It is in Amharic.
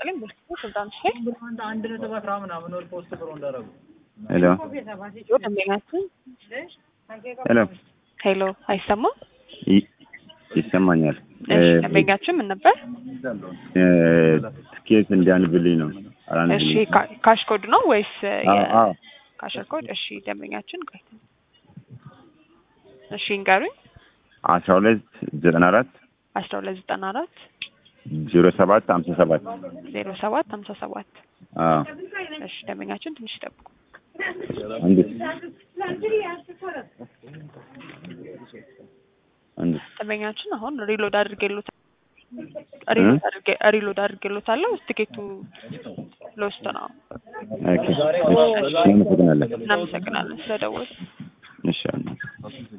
ይስጥልኝ። ብልክቱ ስልጣንሽ ላይ አንድ ነጥብ አስራ ምናምን ወር ፖስት ብሎ እንዳደረጉ ሄሎ ደንበኛችን ሄሎ ሄሎ፣ አይሰማም? ይ- ይሰማኛል። እሺ፣ ደንበኛችን ምን ነበር? እ፣ ትኬት እንዲያንብልኝ ነው። እሺ፣ አላንብልኝ። ካ- ካሽ ኮድ ነው ወይስ አዎ አዎ ካሸር ኮድ? እሺ፣ ደንበኛችን ቆይ፣ እሺ፣ እንገሩኝ። አስራ ሁለት ዘጠና አራት አስራ ሁለት ዘጠና አራት ዜሮ ሰባት ሀምሳ ሰባት ዜሮ ሰባት ሀምሳ ሰባት አዎ እሺ፣ ደንበኛችን ትንሽ ይጠብቁ። አንድ አንድ ደንበኛችን አሁን ሪሎድ አድርጌሎታል ሪሎድ አድርጌ ሪሎድ አድርጌሎታለሁ። ትኬቱ ለውስጥ ነው። ኦኬ እሺ እናመሰግናለን እናመሰግናለን ስለደወሉ። እሺ